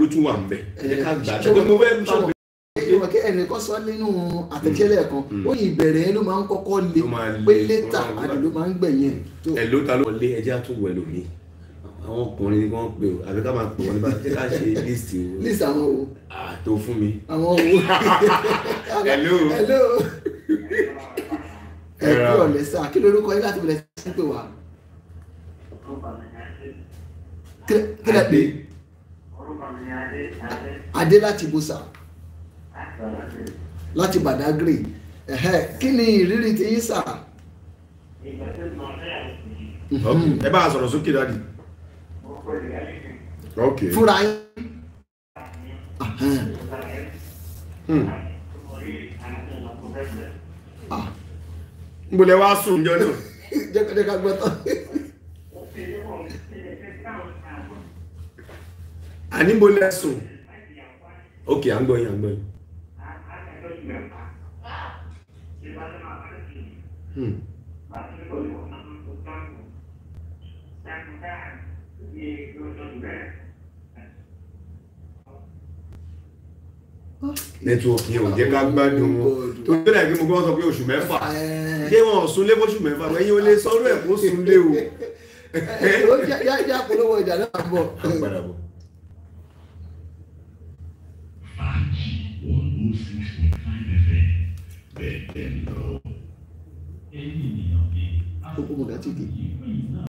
ló tún wà ń bẹ̀ ẹ jẹ́ ká gbà á ṣé ṣé mo fẹ́ sọ pé ìwọ̀n kí ẹnìkan sọ nínú àtẹ̀jẹ́lẹ̀ kan ó yìn ìbẹ̀rẹ̀ ló máa ń kọ́kọ́ le Ló máa le, pé létà ó máa- àdè ló máa ń gbẹ̀yìn tó ẹ ló ta ló wọlé ẹ jẹ́ àtúwọ̀ ẹlòmíì àwọn ọkùnrin ni wọ́n pè ó àbí ká máa pè wọ́n nípa jẹ́ ká ṣe list o list àwọn o àtò fún mi. àwọn o Hello. hello ẹ Ẹ̀rọ. kú ọ̀lẹ́ sá kí lorúkọ yín láti bẹ̀rẹ̀ sí pé wá Kí- kí lẹ pé adé láti bùsà láti Badagry ẹ̀hẹ́, kí ni ìrírí ti yín sà Ok, ẹ bá a sọ̀rọ̀ sókè dáàdì. ok fúnra yín Ẹ̀hẹ́n. Hmm. Ah, n bolẹ̀ wá sùn jọ náà. jẹ́ ká- jẹ́ ká gbọ́ tán àní n bolẹ̀ sùn. ok à ń gbọ́ yín à ń gbọ́ yín. Hmm. nẹ́tíwọ̀kì yẹn ò jẹ́ ká gbádùn wọn tó tẹ́lẹ̀ kí mo gbọ́ sọ pé oṣù mẹ́fà Ẹ̀ẹ́. ṣé wọn ò sunlé fóṣù mẹ́fà ẹ̀yin ò lè sọ́rọ́ ẹ̀ kó sunlé o. ó jẹ́ jẹ́ jẹ́ àpolówó ìjà náà bọ̀ à ń padà bọ̀. Fàájì one oh six point five FM bẹ́ẹ̀ bẹ́ẹ̀ lọ. gbogbo mọ̀gá tí kì í.